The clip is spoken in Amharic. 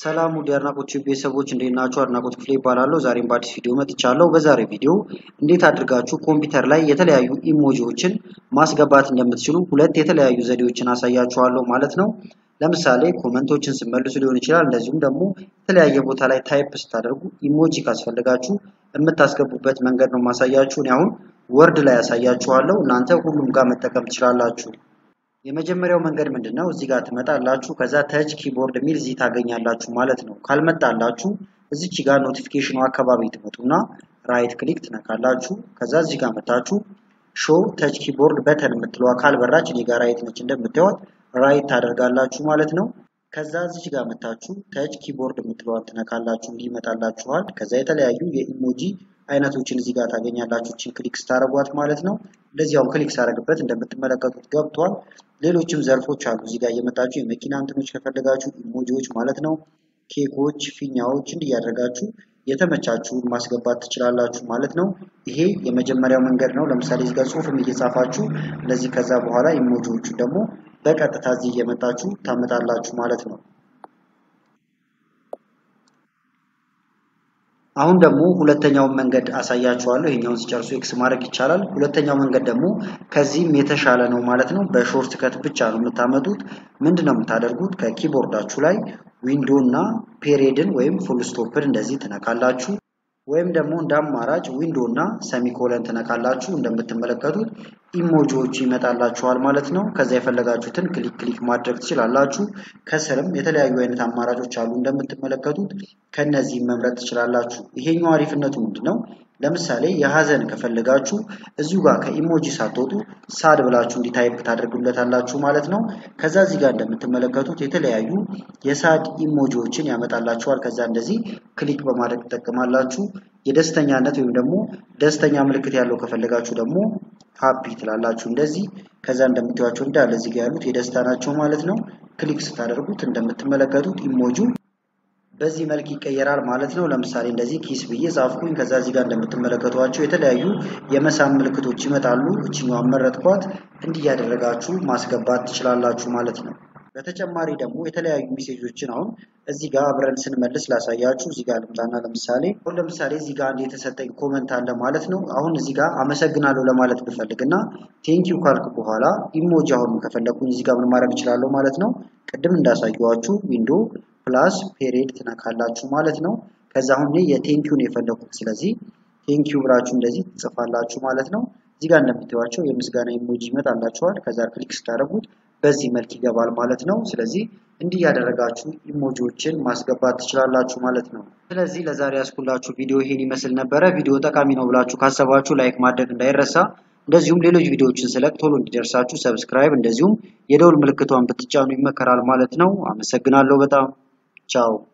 ሰላም ውድ የአድናቆት ቲዩብ ቤተሰቦች እንዴት ናችሁ? አድናቆት ክፍሌ ይባላለሁ። ዛሬም በአዲስ ቪዲዮ መጥቻለሁ። በዛሬ ቪዲዮ እንዴት አድርጋችሁ ኮምፒውተር ላይ የተለያዩ ኢሞጂዎችን ማስገባት እንደምትችሉ ሁለት የተለያዩ ዘዴዎችን አሳያችኋለሁ ማለት ነው። ለምሳሌ ኮመንቶችን ስመልሱ ሊሆን ይችላል። እንደዚሁም ደግሞ የተለያየ ቦታ ላይ ታይፕ ስታደርጉ ኢሞጂ ካስፈልጋችሁ የምታስገቡበት መንገድ ነው ማሳያችሁ። እኔ አሁን ወርድ ላይ ያሳያችኋለሁ። እናንተ ሁሉም ጋር መጠቀም ትችላላችሁ። የመጀመሪያው መንገድ ምንድን ነው? እዚህ ጋር ትመጣላችሁ። ከዛ ተች ኪቦርድ የሚል እዚህ ታገኛላችሁ ማለት ነው። ካልመጣላችሁ እዚች ጋር ኖቲፊኬሽኑ አካባቢ ትመጡና ራይት ክሊክ ትነካላችሁ። ከዛ እዚህ ጋር መታችሁ ሾ ተች ኪቦርድ በተን የምትለዋ ካልበራች እኔ ጋር ራይት ነች እንደምታዩት ራይት ታደርጋላችሁ ማለት ነው። ከዛ እዚች ጋር መታችሁ ተች ኪቦርድ የምትለዋን ትነካላችሁ እንዲህ ይመጣላችኋል። ከዛ የተለያዩ የኢሞጂ አይነቶችን እዚህ ጋር ታገኛላችሁ። እችን ክሊክ ስታደርጓት ማለት ነው። እንደዚህ አሁን ክሊክ ሳደርግበት እንደምትመለከቱት ገብቷል። ሌሎችም ዘርፎች አሉ። እዚህ ጋር እየመጣችሁ የመኪና እንትኖች ከፈለጋችሁ ኢሞጂዎች ማለት ነው፣ ኬኮች፣ ፊኛዎች እንዲህ እያደረጋችሁ የተመቻችሁን ማስገባት ትችላላችሁ ማለት ነው። ይሄ የመጀመሪያው መንገድ ነው። ለምሳሌ እዚህ ጋር ጽሁፍም እየጻፋችሁ እንደዚህ፣ ከዛ በኋላ ኢሞጂዎቹ ደግሞ በቀጥታ እዚህ እየመጣችሁ ታመጣላችሁ ማለት ነው። አሁን ደግሞ ሁለተኛውን መንገድ አሳያችኋለሁ። ይሄኛውን ሲጨርሱ ኤክስ ማድረግ ይቻላል። ሁለተኛው መንገድ ደግሞ ከዚህም የተሻለ ነው ማለት ነው። በሾርት ከት ብቻ ነው የምታመጡት። ምንድን ነው የምታደርጉት? ከኪቦርዳችሁ ላይ ዊንዶ እና ፔሬድን ወይም ፉል ስቶፕን እንደዚህ ትነካላችሁ። ወይም ደግሞ እንደ አማራጭ ዊንዶ እና ሰሚኮለን ትነካላችሁ። እንደምትመለከቱት ኢሞጂዎቹ ይመጣላችኋል ማለት ነው። ከዛ የፈለጋችሁትን ክሊክ ክሊክ ማድረግ ትችላላችሁ። ከስርም የተለያዩ አይነት አማራጮች አሉ እንደምትመለከቱት ከነዚህ መምረጥ ትችላላችሁ። ይሄኛው አሪፍነቱ ምንድን ነው? ለምሳሌ የሀዘን ከፈለጋችሁ እዚሁ ጋር ከኢሞጂ ሳትወጡ ሳድ ብላችሁ እንዲህ ታይፕ ታደርጉለታላችሁ ማለት ነው። ከዛ እዚህ ጋር እንደምትመለከቱት የተለያዩ የሳድ ኢሞጂዎችን ያመጣላችኋል። ከዛ እንደዚህ ክሊክ በማድረግ ትጠቀማላችሁ። የደስተኛነት ወይም ደግሞ ደስተኛ ምልክት ያለው ከፈለጋችሁ ደግሞ ሃፒ ትላላችሁ እንደዚህ። ከዛ እንደምታዩቸው እንዳለ እዚህ ጋር ያሉት የደስታ ናቸው ማለት ነው። ክሊክ ስታደርጉት እንደምትመለከቱት ኢሞጂው በዚህ መልክ ይቀየራል ማለት ነው። ለምሳሌ እንደዚህ ኪስ ብዬ ጻፍኩኝ። ከዛ እዚህ ጋር እንደምትመለከቷቸው የተለያዩ የመሳም ምልክቶች ይመጣሉ። እችኛዋን መረጥኳት። እንዲህ እያደረጋችሁ ማስገባት ትችላላችሁ ማለት ነው። በተጨማሪ ደግሞ የተለያዩ ሜሴጆችን አሁን እዚህ ጋር አብረን ስንመልስ ላሳያችሁ። እዚህ ጋር ልምጣና ለምሳሌ አሁን ለምሳሌ እዚህ ጋር አንድ የተሰጠኝ ኮመንት አለ ማለት ነው። አሁን እዚህ ጋር አመሰግናለሁ ለማለት ብፈልግ እና ቴንኪው ካልክ በኋላ ኢሞጂ አሁን ከፈለግኩኝ እዚህ ጋር ምን ማድረግ እችላለሁ ማለት ነው። ቅድም እንዳሳየዋችሁ ዊንዶ ፕላስ ፔሬድ ትነካላችሁ ማለት ነው። ከዛ አሁን የቴንኪውን የፈለኩት ስለዚህ ቴንኪው ብላችሁ እንደዚህ ትጽፋላችሁ ማለት ነው። እዚህ ጋር እንደምታዩቸው የምስጋና ኢሞጂ ይመጣላችኋል። ከዛ ክሊክ ስታደርጉት በዚህ መልክ ይገባል ማለት ነው። ስለዚህ እንዲህ ያደረጋችሁ ኢሞጂዎችን ማስገባት ትችላላችሁ ማለት ነው። ስለዚህ ለዛሬ ያስኩላችሁ ቪዲዮ ይሄን ይመስል ነበረ። ቪዲዮ ጠቃሚ ነው ብላችሁ ካሰባችሁ ላይክ ማድረግ እንዳይረሳ። እንደዚሁም ሌሎች ቪዲዮዎችን ስለቅ ቶሎ እንዲደርሳችሁ ሰብስክራይብ፣ እንደዚሁም የደውል ምልክቷን ብትጫኑ ይመከራል ማለት ነው። አመሰግናለሁ በጣም ቻው።